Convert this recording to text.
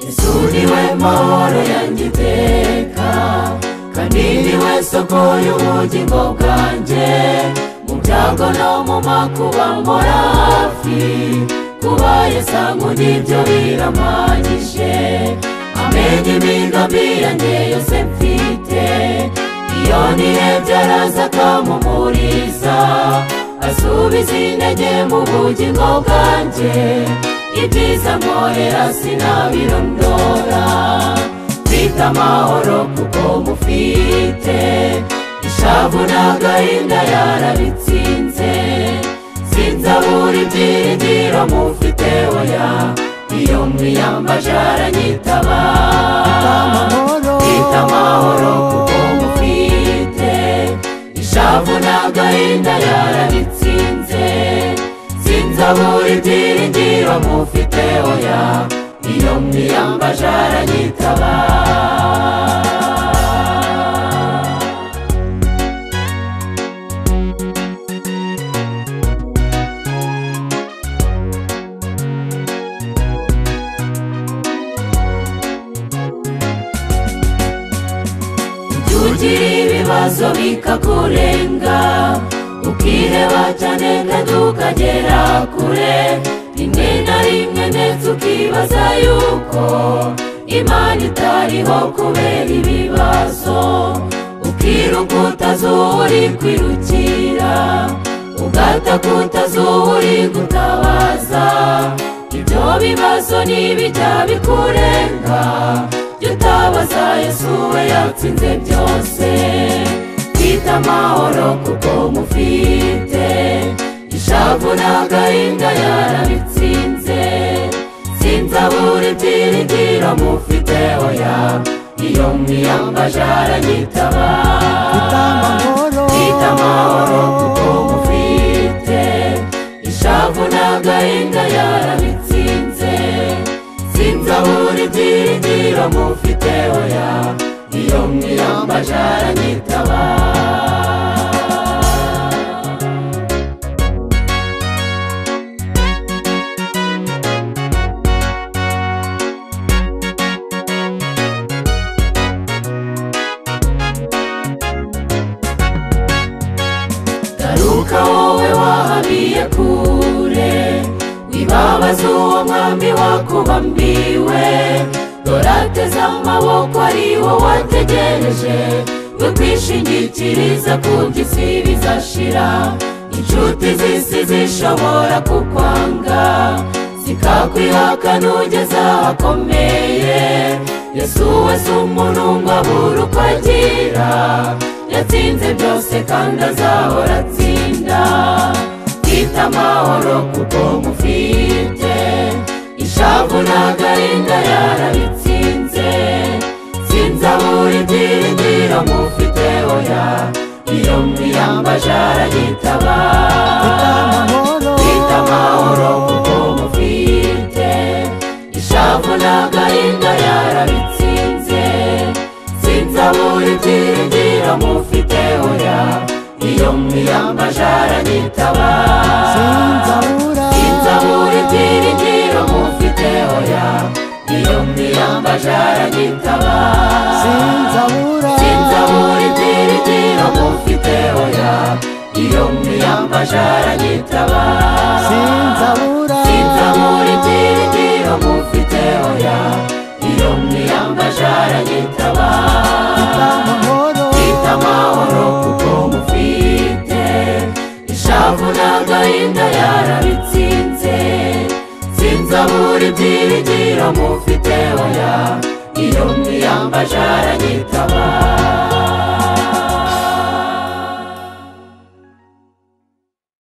Yesu niwe mahoro yanjye iteka kandi niwe soko y'ubugingo bwanjye mu byago no mu makuba mbora hafi kuba yesangu nibyo biramanyije amenye imigambi yanjye yose mfite iyo nirebye araza akamumuriza asubiza intege mu bugingo bwanjye ibyiza nkorera sinabirondora mfite amahoro kuko mufite ishavu n'agahinda yarabitsinze sinzabura ibyiringiro mufite oya iyo mwiyambaje aranyitaba mfite amahoro kuko mufite ishavu n'agahinda yarabitsinze sinzabura ibyiringiro mufite oya iyo mwiyambaje aranyitaba Ujya ugira ibibazo bikakurenga ukireba cyane kandi ukagera kure rimwe na rimwe ndetse ukibaza yuko imana itariho kubera ibibazo ukiruka utazuhuri kwirukira ugataka utazuhuri gutabaza ibyo bibazo n'ibijya bikurenga jya utabaza yesu we yatsinze byose twita amahoro kuko mufite ishavu n'agahinda yarabitsinze sinzabura ibyiringiro mufite oya iyo mwiyambaje aranyitaba twita amahoro kuko mufite ishavu n'agahinda yarabitsinze sinzabura ibyiringiro mufite oya iyo mwiyambaje aranyitaba garuka wowe wahabiye kure wibabaza uwo mwami wakubambiwe dore ateze amaboko ari wo wategereje we kwishingikiriza ku by'isi bizashira inshuti z'isi zishobora kukwanga zikakwihaka nugeze ahakomeye yesu we si umuntu ngo abure uko agira yatsinze byose kandi azahora atsinda twita amahoro kuko mufite ishavu n'agahinda yarabitsinze sinzabura ibyiringiro mufite oya iyo mwiyambaje aranyitaba twita amahoro kuko mufite ishavu n'agahinda yarabitsinze sinzabura ibyiringiro mufite oya iyo mwiyambaje aranyitaba sinzabura ibyiringiro mufite oya iyo mwiyambaje aranyitaba sinzabura ibyiringiro mufite oya iyo mwiyambaje aranyitaba sinzabura ibyiringiro mufite oya iyo mwiyambaje aranyitaba twita amahoro kuko mufite ishavu n'agahinda yarabitsinze sinzabura ibyiringiro mufite oya iyo mwiyambaje aranyitaba